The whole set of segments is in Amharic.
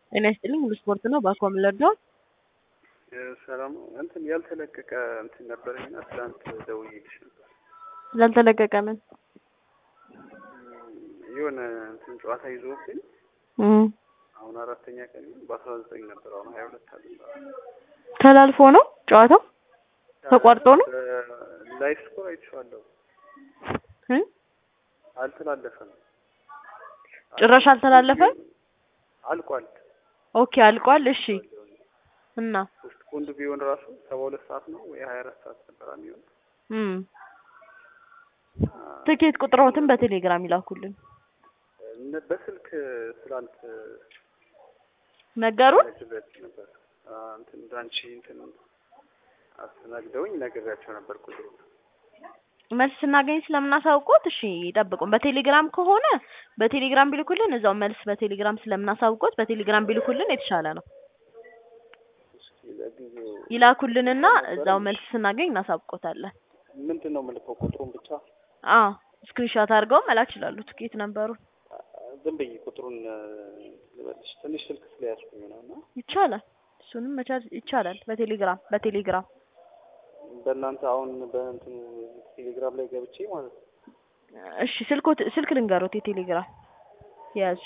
ጤና ይስጥልኝ ሁሉ ስፖርት ነው። ባኮ ምለርዳው ሰላም እንትን ያልተለቀቀ እንትን ነበረኝና ትላንት ደውዬልሽ ነበር። ስላልተለቀቀ ምን የሆነ እንትን ጨዋታ ይዞብኝ እም አሁን አራተኛ ቀን በአስራ ዘጠኝ ነበር። አሁን ሀያ ሁለት አለ ተላልፎ ነው ጨዋታው ተቋርጦ ነው ላይፍ ስኮር አይቼዋለሁ። እ አልተላለፈም። ጭራሽ አልተላለፈም። አልቋል። ኦኬ አልቋል። እሺ እና ሶስት ፖንድ ቢሆን ራሱ ሰባ ሁለት ሰዓት ነው ወይ ሀያ አራት ሰዓት ነበር የሚሆን እም ትኬት ቁጥሮትን በቴሌግራም ይላኩልን እነ- በስልክ ስላልት ነገሩን ነግሬያቸው ነበር። አ፣ እንትን እንዳንቺ እንትን አስተናግደውኝ ነግሬያቸው ነበር ቁጥሩ መልስ ስናገኝ ስለምናሳውቆት እሺ ይጠብቁን። በቴሌግራም ከሆነ በቴሌግራም ቢልኩልን እዛው መልስ በቴሌግራም ስለምናሳውቆት በቴሌግራም ቢልኩልን የተሻለ ነው። እስኪ ለጊዜው ይላኩልንና እዛው መልስ ስናገኝ እናሳውቆታለን። ምንድን ነው የምልከው ቁጥሩን ብቻ አ ስክሪንሾት አድርገው መላክ ይችላሉ። ትኬት ነበሩን ዝም ብዬ ቁጥሩን እ፣ ልበልሽ ትንሽ ስልክ ስለያዝኩኝ ነው እና ይቻላል። እሱንም መቻል ይቻላል። በቴሌግራም በቴሌግራም በእናንተ አሁን በእንትኑ ቴሌግራም ላይ ገብቼ ማለት ነው እሺ ስልኮት ስልክ ልንገሮት የቴሌግራም የያዙ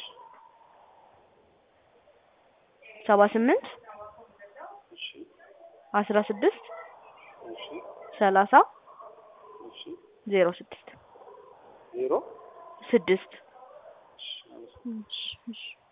ሰባ ስምንት እሺ አስራ ስድስት እሺ ሰላሳ እሺ ዜሮ ስድስት ዜሮ ስድስት እሺ አመሰግናለሁ። እሺ እሺ